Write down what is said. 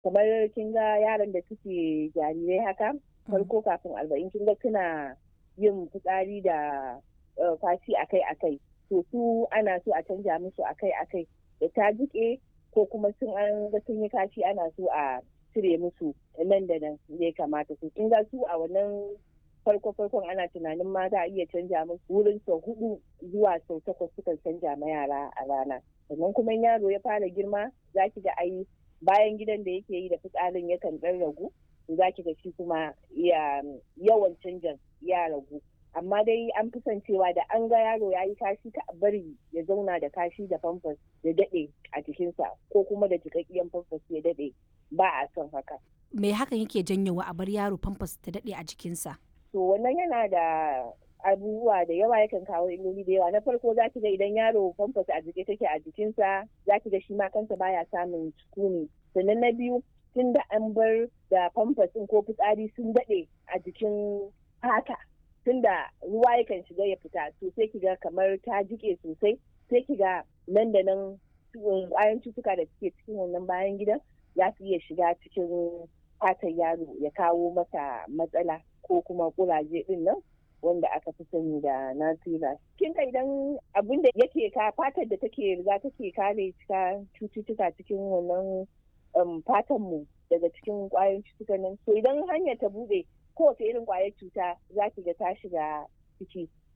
kamar kin ga yaran da suke jarirai haka farko kafin arba'in kin ga suna yin fitsari da fashi akai akai to su ana so a canja musu akai akai da ta jike ko kuma sun an ga sun yi kashi ana so a cire musu nan da nan ya kamata su kin ga su a wannan farko farkon ana tunanin ma za a iya canja musu wurin sau hudu zuwa sau takwas sukan canja ma yara a rana sannan kuma yaro ya fara girma za ki ga ai bayan gidan da yake yi da fitsarin yakan dan ragu za ki ga shi kuma yawan canjan ya ragu amma dai an fi son cewa da an ga yaro ya yi kashi ta bari ya zauna da kashi da famfas ya daɗe a jikinsa ko kuma da jikakkiyan famfas ya daɗe ba a son haka. Me hakan yake janyowa a bar yaro famfas ta daɗe a jikinsa? To wannan yana da abubuwa da yawa yakan kawo illoli da yawa na farko za ki ga idan yaro famfas a jike take a jikinsa za ki ga shi ma kansa baya samun sukuni sannan na biyu tun da an bar da famfas ko fitsari sun daɗe a jikin fata tun da ruwa yakan shiga ya fita to sai ki ga kamar ta jike sosai sai ki ga nan da nan ƙwayan cutuka da suke cikin wannan bayan gidan za su iya shiga cikin fatan yaro ya kawo masa matsala ko kuma kuraje din nan wanda aka fi sani da nasira. Kin ka idan abin da yake ka fatar da take riga take kare cika cututtuka cikin wannan fatan mu daga cikin kwayoyin cututtukan nan. So idan hanyar ta bude kowace irin kwayar cuta za ki ga ta shiga ciki